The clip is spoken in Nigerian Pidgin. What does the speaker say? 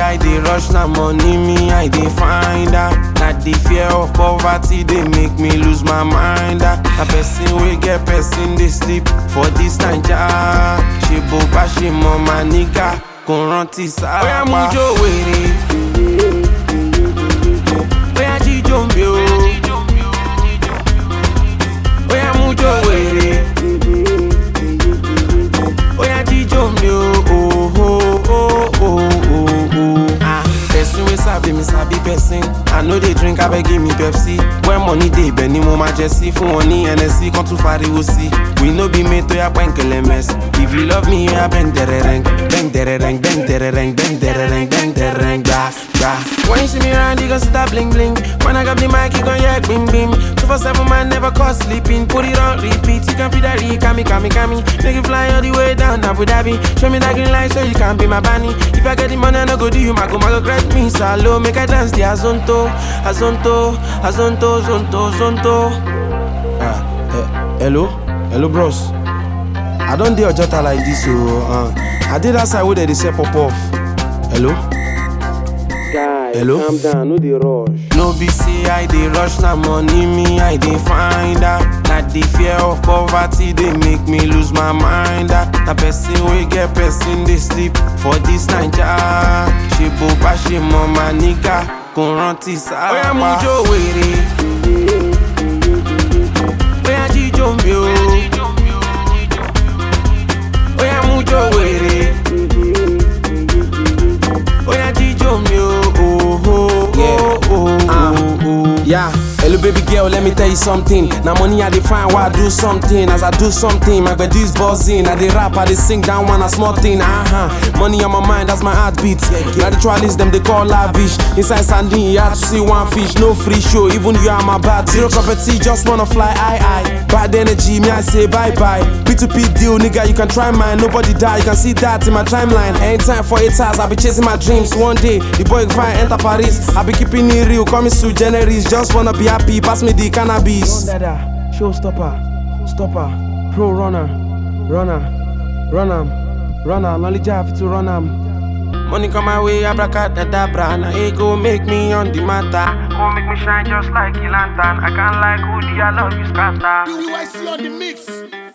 I dey rush na money me I dey find ah. Na the fear of poverty dey make me lose my mind ah. Na person wey get person dey sleep for this naija. Ṣé bó bá ṣe mọ màá níkà kò rántí sáà. Bóyá mú jó wèrè. Bóyá jíjó mi o. Bóyá mú jó wèrè. Bóyá jíjó mi o. Oh, oh, oh, oh, oh, oh. Ah, person wey sabi mi sabi person. I no dey drink abeg give me Pepsi. When money dey ibẹ̀ ni mo máa jẹ sí. Fún wọn ní NSC kan tún fariwo sí. We no be mate oya pẹ́ńkẹ̀lẹ̀ mess. If you love me oya bẹ́ng dẹ̀rẹ̀rẹ̀ng. Bẹ́ng dẹ̀rẹ̀rẹ̀ng bẹ́ng dẹ̀rẹ̀rẹ̀ng bẹ́ng dẹ̀rẹ̀rẹ̀ng bẹ́ng dẹ̀rẹ̀rẹ̀ng gbà gbà. When you see me round you go see that bling bling. When I grab the mic you gon hear bim bim. Two for seven man never caught sleeping. Put it on repeat. You can feel that re kami kami kami. Make it fly all the way down Abu Dhabi. Show me that green light so you can be my bunny. If I get the money I no go do you mago mago correct me salo. Make I dance the azonto, azonto, azonto, zonto, zonto. Ah, eh, hello, hello bros. I don dey Ojota like this o. Uh, I dey that side wey dem dey sell pop off. Hello. Guy, Hello? calm down, no dey rush. No be say I dey rush na money me I dey find ah. Na the fear of poverty dey make me lose my mind ah. Na person wey get person dey sleep for this naija. Ṣé bó bá ṣe mọ màá níkà kò rántí sáà. Bóyá mú jó wèrè. Bóyá jíjó mi o. Bóyá mú jó wèrè. Bóyá jíjó mi o. Oh, oh, oh, oh, oh, oh. Yeah, hello baby girl, let me tell you something. Now money I define why I do something. As I do something, my bed is buzzing. I dey rap, I dey sing down one a small thing. Uh-huh. Money on my mind, that's my heartbeat. Now the trialists, them they call lavish. Inside sardine, you have to see one fish, no free show. Even you are my bad. Zero property, just wanna fly high high. Bad energy, me I say bye bye. P2P deal, nigga, you can try mine. Nobody die, you can see that in my timeline. Anytime for eight hours, I be chasing my dreams. One day, the boy fine enter Paris. I be keeping it real, coming to generis. Just wanna be happy, pass me the cannabis. Dada, showstopper, stopper, pro runner, runner, run am, runner, knowledge have to run am. Money come my way, abracadabra. Now it go make me on the matter. Go make me shine just like a lantern. I can't like hoodie, I love you, scatter. BYC on the mix.